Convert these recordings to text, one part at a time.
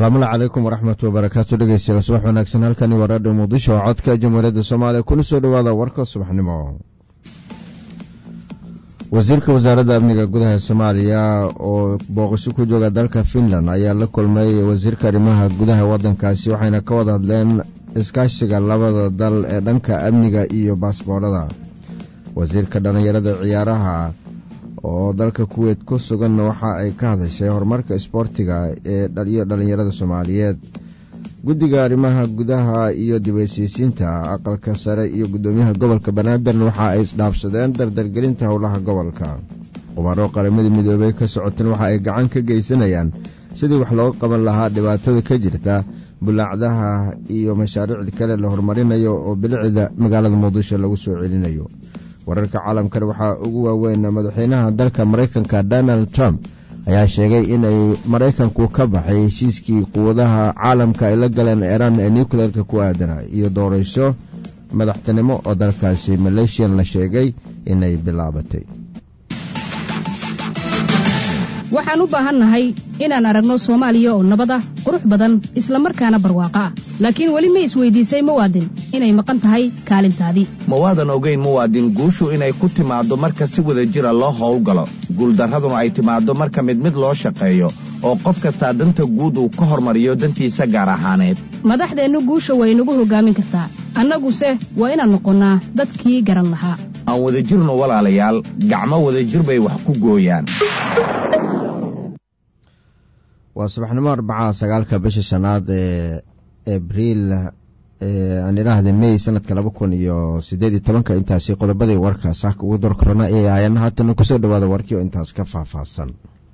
asalaamulla calaykum waraxmatu wabarakaatu dhegeystayaal subax wanaagsan halkani waa raadhiyo muqdisho oo codka jamhuuriyadda soomaaliya kuna soo dhowaada warka subaxnimo wasiirka wasaaradda amniga gudaha soomaaliya oo booqasho ku jooga dalka finland ayaa la kulmay wasiirka arrimaha gudaha waddankaasi waxayna ka wada hadleen iskaashiga labada dal ee dhanka amniga iyo baasboorada wasiirka dhallinyarada ciyaaraha oo dalka kuweyt ku sugan waxa ay ka hadashay horumarka isboortiga ee iyo dhallinyarada soomaaliyeed guddiga arrimaha gudaha iyo dibheshiisiinta aqalka sare iyo guddoomiyaha gobolka banaadir waxa ay isdhaafsadeen dardargelinta howlaha gobolka qubaro qaramadii midoobey ka socoteen waxa ay gacan ka geysanayaan sidii wax looga qaban lahaa dhibaatada ka jirta bulaacdaha iyo mashaariicda kale la horumarinayo oo bilicda magaalada muqdisho lagu soo celinayo wararka caalamkan waxaa ugu waaweyn madaxweynaha dalka maraykanka donald trump ayaa sheegay inay maraykanku ka baxay heshiiskii quwadaha caalamka ay la galeen iiraan ee nucleerka ku aadana iyo doorasho madaxtinimo oo dalkaasi maleeshiyan la sheegay inay bilaabatay waxaan u baahannahay inaan aragno soomaaliya oo nabad ah qurux badan isla markaana barwaaqo ah laakiin weli ma isweydiisay muwaadin inay maqan tahay kaalintaadii ma waadan ogayn muwaadin guushu inay ku timaaddo marka si wada jira loo howlgalo guuldarraduna ay timaaddo marka mid mid loo shaqeeyo oo qof kastaa danta guud uu ka hormariyo dantiisa gaar ahaaneed madaxdeennu guusha way nagu hoggaamin kartaa annaguse waa inaan noqonnaa dadkii garan lahaa aan wadajirno walaalayaal gacmo wadajir bay wax ku gooyaan waa subaxnimo arbaca sagaalka bisha shanaad ee abriil aan idhaahda mey sanadka laba kun iyo sideed iyo tobanka intaasi qodobadii warka saaka ugu dorkorona ee ahaayeen haatana kusoo dhawaada warkii oo intaas ka faahfaahsan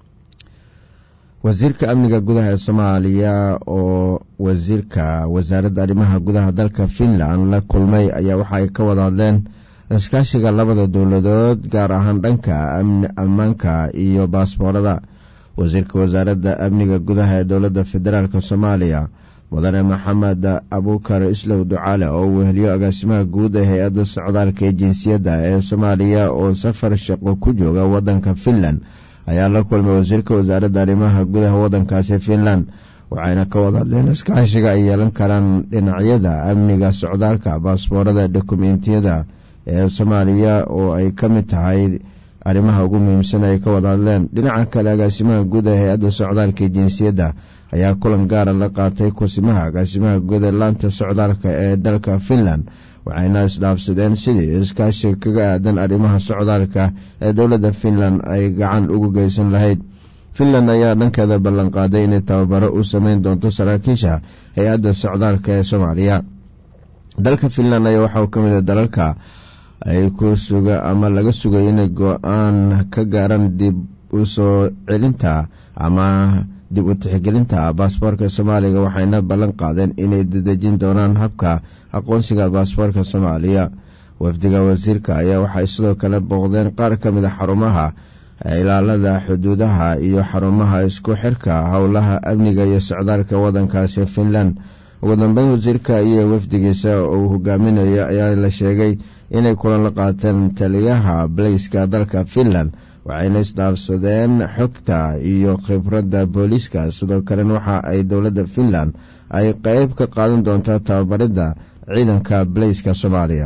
wasiirka amniga gudaha ee soomaaliya oo wasiirka wasaaradda arrimaha gudaha dalka finland la kulmay ayaa waxa ay ka wada hadleen iskaashiga labada dowladood gaar ahaan dhanka ammaanka iyo baasboorada wasiirka wasaaradda amniga gudaha ee dowladda federaalk soomaaliya mudane maxamed abuukar islow ducaale oo weheliyo agaasimaha guud ee hay-adda socdaalka ee jinsiyadda ee soomaaliya oo safar shaqo ku jooga waddanka finland ayaa la kulmay wasiirka wasaaradda arrimaha gudaha waddankaasi finland waxayna ka wada hadleen iskaashiga ay yeelan karaan dhinacyada amniga socdaalka baasboorada dokumentiyada ee soomaaliya oo ay ka mid tahay arrimaha ugu muhiimsan ay ka wada hadleen dhinaca kale agaasimaha guud ee hay-adda socdaalka jinsiyadda ayaa kulan gaara la qaatay kursimaha agaasimaha guud ee laanta socdaalka ee dalka finland waxayna isdhaafsadeen sidii iskaashiga kaga aadan arrimaha socdaalka ee dowladda finland ay gacan ugu geysan lahayd finland ayaa dhankeeda ballanqaaday inay tababaro u sameyn doonto saraakiisha hay-adda socdaalka ee soomaaliya dalka finland ayaa waxauu ka mid a dalalka ay ku suga ama laga sugay inay go-aan ka gaaran dib u soo celinta ama dib u tixgelinta baasboorka soomaaliga waxayna ballan qaadeen inay dadejin doonaan habka aqoonsiga baasboorka soomaaliya wafdiga wasiirka ayaa waxay sidoo kale booqdeen qaar ka mid a xarumaha ilaalada xuduudaha iyo xarumaha isku xirka howlaha amniga iyo socdaalka waddankaasi finland ugu dambeyn wasiirka iyo wafdigiisa uu hogaaminayo ayaa la sheegay inay kulan la qaateen taliyaha baleyska dalka finland waxayna isdhaafsadeen xogta iyo khibradda booliiska sidoo kalena waxa ay dowladda finland ay qeyb ka qaadan doontaa tababaridda ciidanka baleyska soomaaliya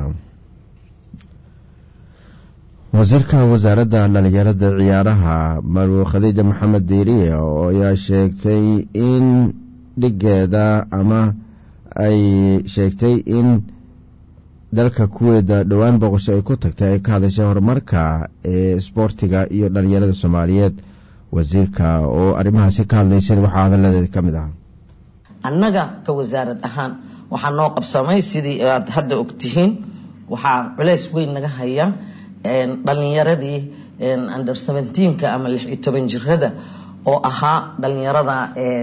wasiirka wasaaradda dhalinyarada ciyaaraha marwe khadiija maxamed diiriye oo ayaa sheegtay in dhigeeda ama ay sheegtay in dalka kuweeda dhowaan boqosho ay ku tagtay ay ka hadashay horumarka ee isboortiga iyo dhalinyarada soomaaliyeed wasiirka oo arrimahaasi ka hadlaysan waxaa hadalladeeda ka mid ah annaga ka wasaarad ahaan waxaa noo qabsamay sidii aad hadda ogtihiin waxaa culeys weyn naga haya dhalinyaradii under seventeenka ama lix iyo toban jirada oo ahaa dhalinyarada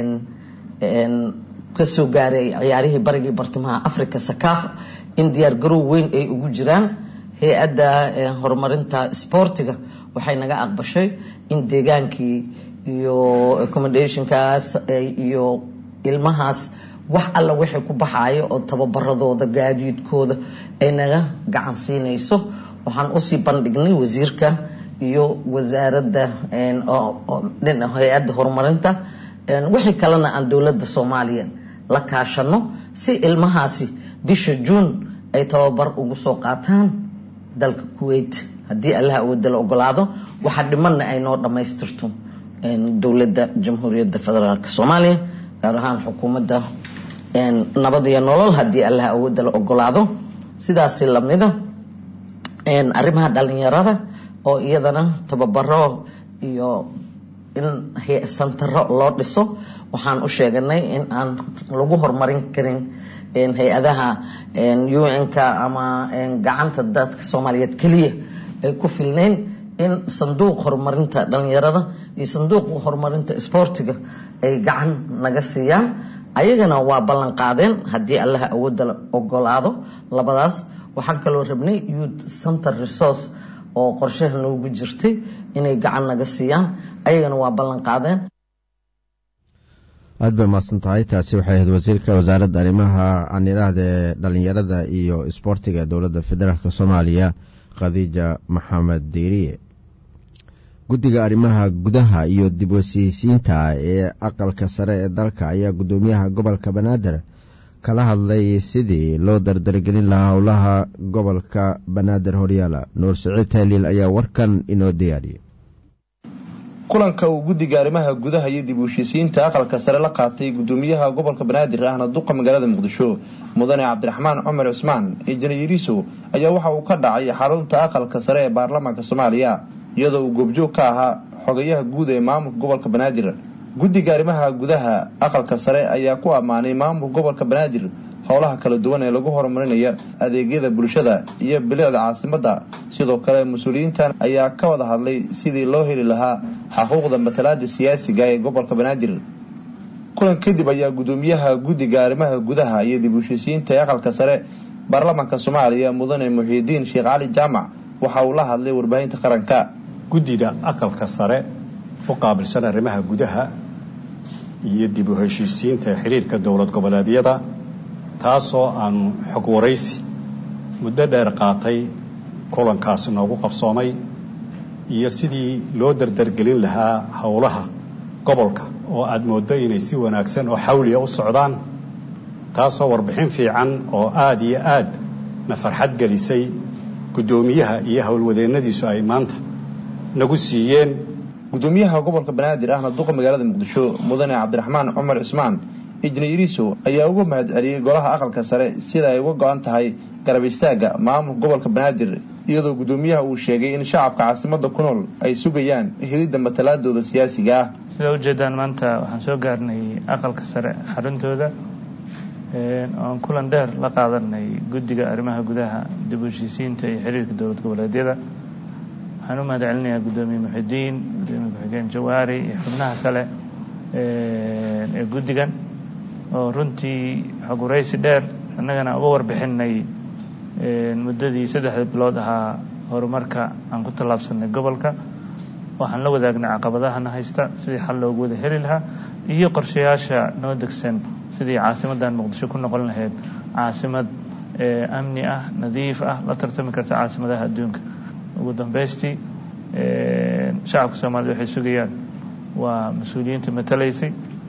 kasoo gaaray ciyaarihii barigii bartamaha africa sakafa in diyaar garow weyn ay ugu jiraan hay-adda horumarinta sboortiga waxay naga aqbashay in deegaankii iyo accommodationkaas iyo ilmahaas wax alla wixii ku baxayo oo tababaradooda gaadiidkooda ay naga gacan siinayso waxaan usii bandhignay wasiirka iyo wasaaradda hay-adda horumarinta wixii kalena aan dowladda soomaaliya la kaashano si ilmahaasi bisha juun ay tababar ugu soo qaataan dalka kuwait haddii allaha awooda la ogolaado waxa dhimanna ay noo dhammaystirto dowladda jamhuuriyadda federaalk soomaaliya gaar ahaan xukuumadda nabad iyo nolol haddii allaha awooda la ogolaado sidaasi lamida arrimaha dhalinyarada oo iyadana tababaro iyo in santaro loo dhiso waxaan u sheeganay in aan lagu horumarin karin hay-adaha un-k ama gacanta dadka soomaaliyeed keliya ay ku filnayn in sanduuq horumarinta dhalinyarada iyo sanduuq horumarinta sboortiga ay gacan naga siiyaan ayagana waa ballan qaadeen haddii allaha awoodda la ogolaado labadaas waxaan kaloo rabnay youth center resource oo qorshaha noogu jirtay inay gacan naga siiyaan ayagana waa ballan qaadeen aad bay mahadsan tahay taasi waxay ahayd wasiirka wasaaradda arrimaha aan idhaahdee dhalinyarada iyo isboortiga dowladda federaalk soomaaliya khadiija maxamed diiriye guddiga arrimaha gudaha iyo dib wasiisiinta ee aqalka sare ee dalka ayaa guddoomiyaha gobolka banaadir kala hadlay sidii loo dardargelin lahaa howlaha gobolka banaadir horyaala nuur siciid taaliil ayaa warkan inoo diyaariyey kulanka uu guddiga arrimaha gudaha iyo dib ushisiinta aqalka sare la qaatay guddoomiyaha gobolka banaadir ahna duqa magaalada muqdisho mudane cabdiraxmaan cumar cusmaan injineeriso ayaa waxa uu ka dhacay xarunta aqalka sare ee baarlamaanka soomaaliya iyadoo uu goobjoog ka ahaa xogayaha guud ee maamulka gobolka banaadir guddiga arrimaha gudaha aqalka sare ayaa ku ammaanay maamulka gobolka banaadir howlaha kala duwan ee lagu horumarinaya adeegyada bulshada iyo bilicda caasimadda sidoo kale mas-uuliyiintan ayaa ka wada hadlay sidii loo heli lahaa xuquuqda matalaada siyaasiga ee gobolka banaadir kulan kadib ayaa guddoomiyaha guddiga arrimaha gudaha iyo dib ushisiinta ee aqalka sare baarlamaanka soomaaliya mudane muxiidiin sheekh cali jaamac waxa uu la hadlay warbaahinta qaranka guddida aqalka sare u qaabilsan arrimaha gudaha iyo dib u heshiisiinta xiriirka dowlad goboleedyada taasoo aanu xog waraysi muddo dheer qaatay kulankaasi noogu qabsoomay iyo sidii loo dardargelin lahaa howlaha gobolka oo aada mooddo inay si wanaagsan oo xawliya u socdaan taasoo warbixin fiican oo aada iyo aad na farxad gelisay guddoomiyaha iyo howlwadeennadiisu ay maanta nagu siiyeen guddoomiyaha gobolka banaadir ahna duqa magaalada muqdisho mudane cabdiraxmaan cumar cismaan injineeriso ayaa uga mahad celiyey golaha aqalka sare sida ay uga go-an tahay garab istaagga maamulka gobolka banaadir iyadoo guddoomiyaha uu sheegay in shacabka caasimadda ku nool ay sugayaan helidda matalaadooda siyaasiga ah sida ujeedaan maanta waxaan soo gaarnay aqalka sare xaruntooda oon kulan dheer la qaadanay guddiga arrimaha gudaha dib u heshiisiinta iyo xiriirka dowlad goboleedyada waxaan u mahad celinayaa guddoomiye muxidiin guddoomiye ku-xigeen jawaari iyo xubnaha kale ee guddigan oo runtii xog waraysi dheer annagana uga warbixinay muddadii saddexda bilood ahaa horumarka aan ku tallaabsanay gobolka waxaan la wadaagnay caqabadahana haysta sidii xal loogu wada heli lahaa iyo qorshayaasha noo degsan sidii caasimaddan muqdisho ku noqon lahayd caasimad amni ah nadiif ah la tartami karta caasimadaha adduunka ugu dambaystii shacabka soomaaliyed waxay sugayaan waa mas-uuliyiinta matalaysay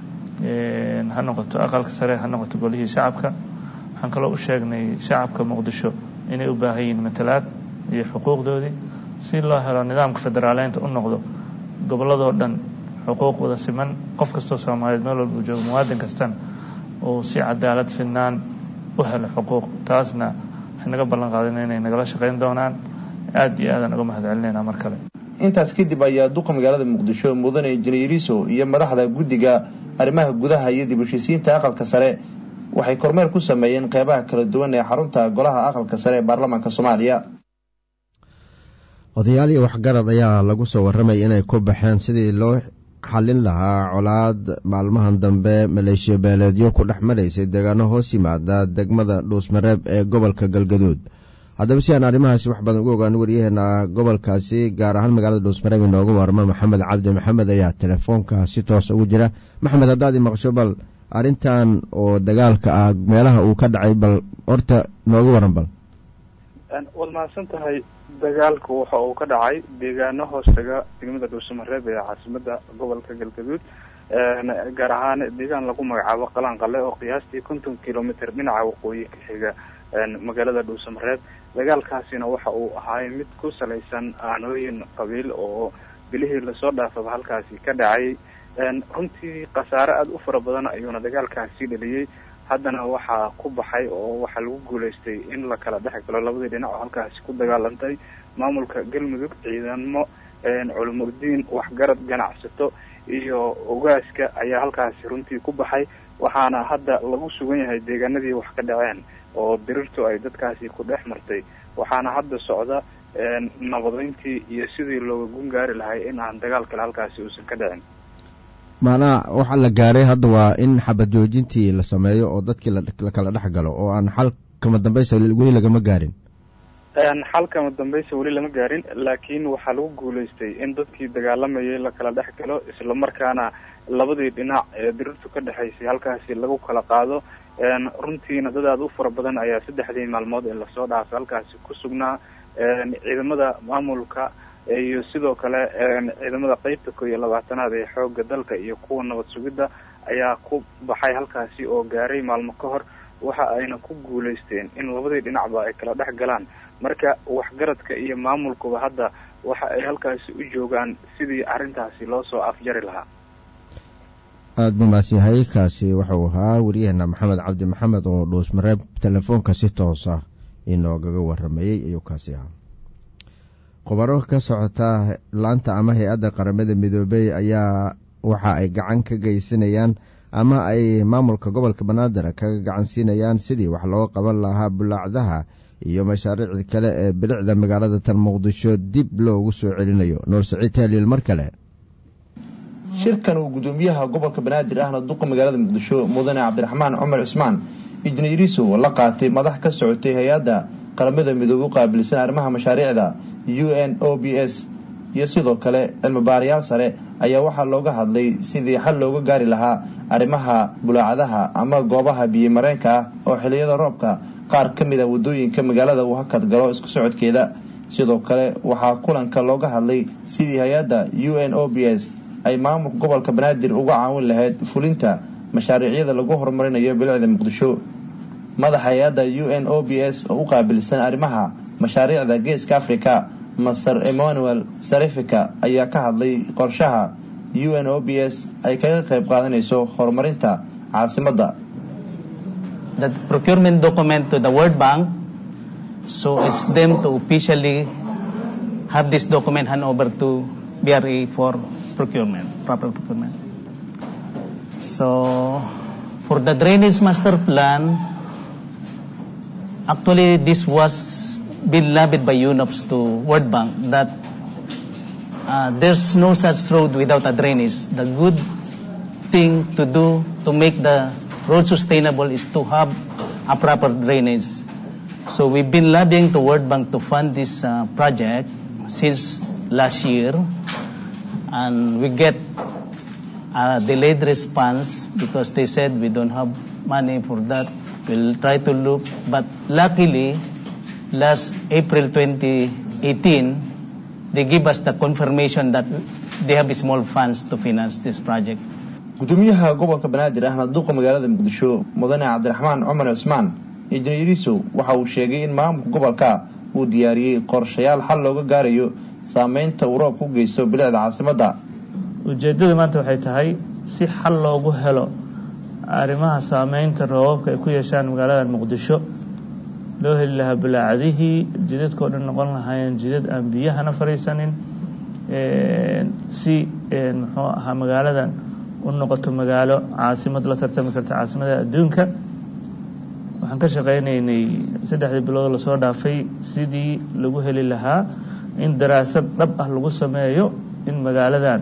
ha noqoto aqalka sare ha noqoto golihii shacabka waxaan kaloo u sheegnay shacabka muqdisho inay u baahan yihiin matalaad iyo xuquuqdoodii si loo helo nidaamka federaaleynta u noqdo gobolladoo dhan xuquuq wada siman qof kastoo soomaaliyeed meel walba uu joogo muwaadin kastana uu si cadaalad sinaan u helo xuquuq taasna waxay naga ballan qaadeen inay nagala shaqayn doonaan aada iyo aadaan uga mahad celinaynaa mar kale intaas kadib ayaa duqa magaalada muqdisho mudane injineeriso iyo madaxda guddiga arrimaha gudaha iyo dib heshiisiinta aqalka sare waxay kormeer ku sameeyeen qeybaha kala duwan ee xarunta golaha aqalka sare ee baarlamaanka soomaaliya odayaal iyo waxgarad ayaa lagu soo warramay inay ku baxeen sidii loo xallin lahaa colaad maalmahan dambe maleeshiya beeleedyo ku dhex maraysay deegaano hoos yimaada degmada dhuusmareeb ee gobolka galgaduud haddaba si aan arrimahaasi wax badan ugu ogaano waryaheena gobolkaasi gaar ahaan magaalada dhuusmareeb inooga warma maxamed cabdi maxamed ayaa telefoonka si toos ugu jira maxamed haddaad imaqsho bal arrintan oo dagaalka ah meelaha uu ka dhacay bal horta nooga waran bal waad mahadsan tahay dagaalku waxa uu ka dhacay deegaano hoostaga degmada dhuusamareeb ee caasimada gobolka galgaduud gaar ahaan deegaan lagu magacaabo qalanqale oo qiyaastii konton kilomitr dhinaca waqooyi ka xiga magaalada dhuusamareeb dagaalkaasina waxa uu ahaay mid ku salaysan aanooyin qabiil oo bilihii lasoo dhaafaba halkaasi ka dhacay runtii khasaare aada u fara badan ayuuna dagaalkaasi dhaliyey haddana waxaa ku baxay oo waxaa lagu guulaystay in la kala dhex galo labadii dhinac oo halkaasi ku dagaalantay maamulka galmudug ciidamo culumudiin waxgarad ganacsato iyo ogaaska ayaa halkaasi runtii ku baxay waxaana hadda lagu sugan yahay deegaanadii wax ka dhaceen oo dirirtu ay dadkaasi ku dhex martay waxaana hadda socda nabadeyntii iyo sidii looga gun gaari lahay in aan dagaal kale halkaasi uusan ka dhicin maanaa waxaa la gaaray hadda waa in xabad joojintii la sameeyo oo dadkii la kala dhex galo oo aan xal kama dambaysa weli lagama gaarin xal kama dambaysa weli lama gaarin laakiin waxaa lagu guulaystay in dadkii dagaalamayay la kala dhex galo islamarkaana labadii dhinac ee dirirtu ka dhexaysay halkaasi lagu kala qaado runtiina dad aada u fara badan ayaa saddexdii maalmood ee lasoo dhaafay halkaasi ku sugnaa ciidamada maamulka iyo sidoo kale ciidamada qeybta koo iyo labaatanaad ee xooga dalka iyo kuwa nabad sugidda ayaa ku baxay halkaasi oo gaaray maalmo ka hor waxa ayna ku guulaysteen in labadii dhinacba ay kala dhex galaan marka waxgaradka iyo maamulkuba hadda waxa ay halkaasi u joogaan sidii arrintaasi loo soo afjari lahaa aada buu maadsanyahay kaasi wuxuu ahaa waryaheena maxamed cabdi maxamed oo dhuusmareeb telefoonka si toosa inoogaga waramayey ayuu kaasi ahaa khubaro ka socota laanta ama hay-adda qaramada midoobey ayaa waxa ay gacan ka geysanayaan ama ay maamulka gobolka banaadir kaga gacan siinayaan sidii wax looga qaban lahaa bulaacdaha iyo mashaariicda kale ee bilicda magaalada tan muqdisho dib loogu soo celinayo noor saciid taaliil mar kale shirkan uu gudoomiyaha gobolka banaadir ahna duqa magaalada muqdisho mudane cabdiraxmaan cumar cismaan injineeriso la qaatay madax ka socotay hay-adda qaramada midoobe u qaabilsan arrimaha mashaariicda u n o b s iyo sidoo kale cilmibaarayaal sare ayaa waxaa looga hadlay sidii xal looga gaari lahaa arrimaha bulaacadaha ama goobaha biyomareenka ah oo xiliyada roobka qaar ka mid a wadooyinka magaalada uu hakad galo isku socodkeeda sidoo kale waxaa kulanka looga hadlay sidii hay-adda u n o b s ay maamulka gobolka banaadir uga caawin lahayd fulinta mashaariicyada lagu horumarinayo bilicda muqdisho madaxa hay-adda u n o b s oo u qaabilsan arrimaha mashaariicda geeska africa master emmanuel sarifika ayaa ka hadlay qorshaha u n o b s ay kaga qayb qaadanayso horumarinta caasimadda the procurement document to the World Bank so it's them to officially have this document hand over to BRA for procurement, proper procurement. So for the drainage master plan, actually this was been lobbied by UNOPS to World Bank that uh, there's no such road without a drainage. The good thing to do to make the road sustainable is to have a proper drainage. So we've been lobbying to World Bank to fund this uh, project since last year, and we get a delayed response because they said we don't have money for that. We'll try to look, but luckily, last April 2018, they give us the confirmation that they have small funds to finance this project. gudoomiyaha gobolka banaadir ahna duqa magaalada muqdisho mudane cabdiraxmaan cumar cismaan injineeriso waxa uu sheegay in maamulka gobolka uu diyaariyey qorshayaal xal looga gaarayo saameynta uu roobka u geysto bilicda caasimadda ujeeddada maanta waxay tahay si xal loogu helo arrimaha saameynta roobabka ay ku yeeshaan magaalada muqdisho loo heli lahaa bulaacadihii jidadkao dhan noqon lahaayeen jidad aan biyahana fadhiisanin si muxuu ahaa magaaladan u noqoto magaalo caasimad la tartami karta caasimada adduunka waxaan ka shaqaynaynay saddexdii bilood lasoo dhaafay sidii lagu heli lahaa in daraasad dhab ah lagu sameeyo in magaaladan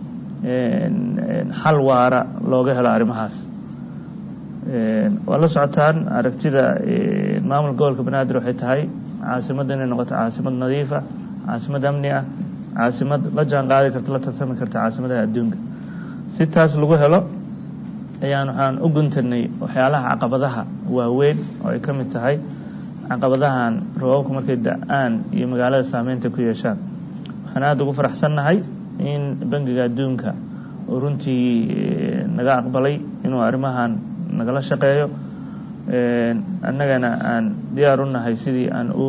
xal waara looga helo arrimahaas waa la socotaan aragtida maamulka gobolka banaadir waxay tahay caasimadda inay noqoto caasimad nadiifa caasimad amni ah caasimad la jaan qaadi karta la tartami karta caasimadaha adduunka si taas lagu helo ayaan waxaan u guntanay waxyaalaha caqabadaha waaweyn oo ay ka mid tahay caqabadahan roobabka markay da-aan iyo magaalada saameynta ku yeeshaan waxaan aada ugu faraxsannahay in bangiga adduunka oo runtii naga aqbalay inuu arrimahan nagala shaqeeyo annagana aan diyaar u nahay sidii aan u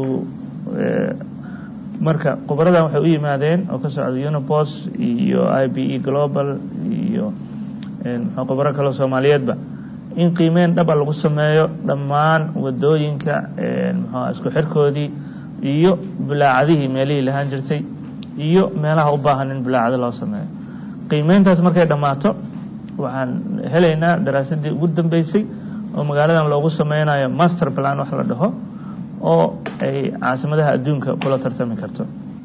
marka khubaradan waxay u yimaadeen oo ka socda unipos iyo i b e global iyo mxuu khubaro kaleo soomaaliyeedba in qiimeyn dhaba lagu sameeyo dhammaan wadooyinka mxua isku xirkoodii iyo bulaacadihii meelihii lahaan jirtay iyo meelaha u baahan in bulaacado loo sameeyo qiimeyntaas markay dhammaato waxaan helaynaa daraasadii ugu dambeysay oo magaaladan loogu sameynayo master plan wax la dhaho oo ay caasimadaha adduunka kula tartami karto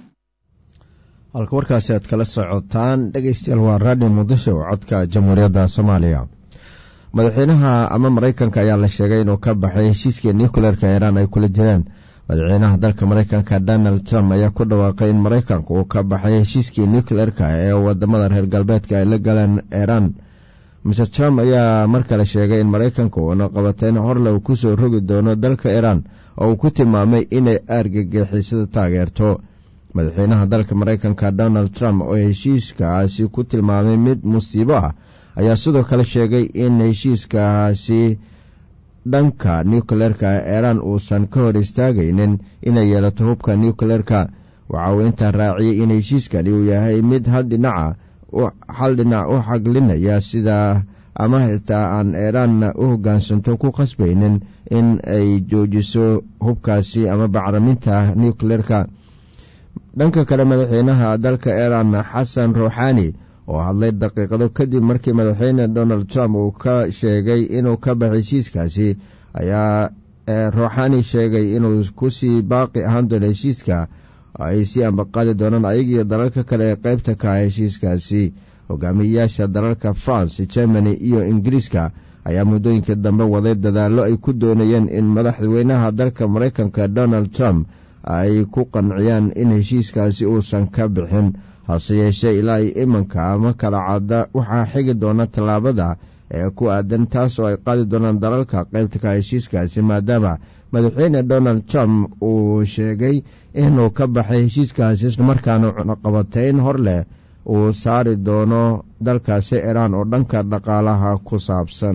halka warkaasi aad kala socotaan dhegeystayaal waa radio muqdisho codka jamhuuriyadda soomaaliya madaxweynaha ama maraykanka ayaa la sheegay inuu ka baxay heshiiskii nucleerka iiraan ay kula jireen madaxweynaha dalka maraykanka donald trump ayaa ku dhawaaqay in maraykanka uu ka baxay heshiiskii nucleerka ee wadamada reer galbeedka ay la galeen iiraan mr trump ayaa mar kale sheegay in maraykanka uuna qabateyn horle uu kusoo rogi doono dalka iiraan oo uu ku tilmaamay inay aargagixisada taageerto madaxweynaha dalka maraykanka donald trump oo heshiiskaasi ku tilmaamay mid musiibo ah ayaa sidoo kale sheegay in heshiiskaasi dhanka nucleerka iiraan uusan ka hor istaagaynin inay yeelato hubka nucleerka waxa uu intaa raaciyey in heshiiskani uu yahay mid hal dhinaca hal dhinac u xaglinaya sida ama xitaa aan iiraanna u hoggaansanto ku qasbaynin in ay joojiso hubkaasi ama bacraminta nucleerka dhanka kale madaxweynaha dalka iiraan xasan ruuxaani oo hadlay daqiiqado kadib markii madaxweyne donald trump uu ka sheegay inuu ka baxay heshiiskaasi ayaa ruuxaani sheegay inuu kusii baaqi ahaan doono heshiiska ay sii ambaqaadi doonaan ayagiiyo dalalka kale ee qeybta ka ah heshiiskaasi hogaamiyeyaasha dalalka france germany iyo ingiriiska ayaa muddooyinkii dambe waday dadaallo ay ku doonayeen in madaxweynaha dalka maraykanka donald trump ay ku qanciyaan in heshiiskaasi uusan ka bixin hase yeeshee ilaa iyo imanka ama kala cadda waxaa xigi doona tallaabada ee ku aadan taas oo ay qaadi doonaan dalalka qaybta ka heshiiskaasi maadaama madaxweyne donald trump uu sheegay inuu ka baxay heshiiskaasi islamarkaana cunaqabateyn hor leh uu saari doono dalkaasi iiraan oo dhanka dhaqaalaha ku saabsan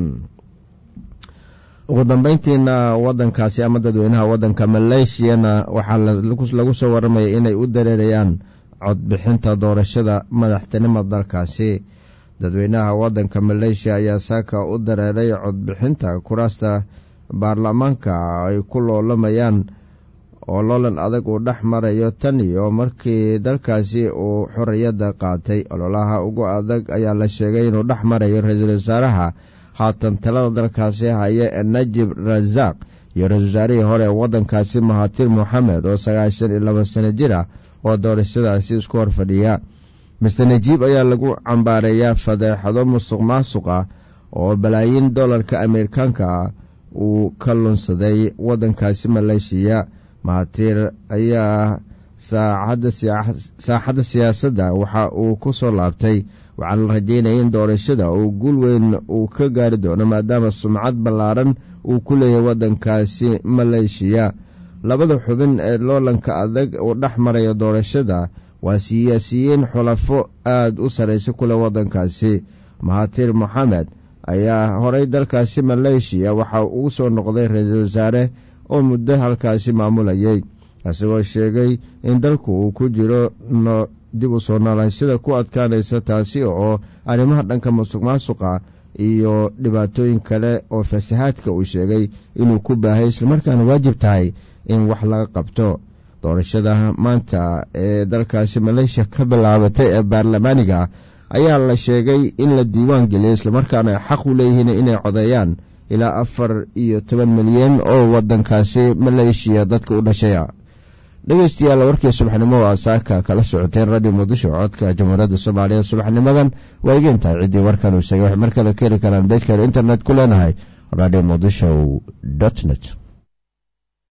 ugu dambeyntiina wadankaasi ama dadweynaha wadanka maleeshiyana waxaa lagu soo waramaya inay u dareerayaan codbixinta doorashada madaxtinimo dalkaasi dadweynaha wadanka maleeshiya ayaa saaka u dareeray codbixinta kuraasta baarlamaanka ay ku loolamayaan oo loolan adag uu dhex marayo tan iyo markii dalkaasi uu xorriyadda qaatay ololaha ugu adag ayaa la sheegay inuu dhex marayo ra-iisul wasaaraha haatan talada dalkaasi haya ee najib rasaaq iyo ra-isul wasaarihii hore ee waddankaasi mahatir moxamed oo sagaashan iyo laba sano jir ah oo doorashadaasi isku hor fadhiya mister najiib ayaa lagu cambaareeyaa fadeexado musuq maasuq ah oo balaayiin dollarka ameerikaanka uu ka lunsaday waddankaasi maleeshiya mahatir ayaa saaxadda siyaasadda waxa uu ku soo laabtay waxaana la rajeynaya in doorashada uu guul weyn uu ka gaari doono maadaama sumcad ballaaran uu ku leeyahay waddankaasi maleeshiya labada xubin ee loolanka adag uu dhex marayo doorashada waa siyaasiyiin xulafo aada u sarraysa ku leh waddankaasi mahatir moxamed ayaa horay dalkaasi maleeshiya waxa ugu soo noqday ra-iisul wasaare oo muddo halkaasi maamulayay isagoo sheegay in dalku uu ku jiro dib u soo noolaanshada ku adkaanaysa taasi oo arrimaha dhanka musuq maasuqa iyo dhibaatooyin kale oo fasahaadka uu sheegay inuu ku baahay islamarkaana waajib tahay in wax laga qabto doorashada maanta ee dalkaasi maleeshiya ka bilaabatay ee baarlamaaniga ayaa la sheegay in la diiwaan geliyay islamarkaana ay xaq u leeyihiin inay codeeyaan ilaa afar iyo toban milyan oo waddankaasi maleeshiya dadka u dhashaya dhegeystayaal warkii subaxnimo waa saaka kala socoteen radio muqdisho codka jamhuuriyadda soomaaliya subaxnimadan waa igeentahay ciddii warkan uu sheegay waxay mar kale ka heli karaan beejkeena internet ku leenahay radio muqdisho dot net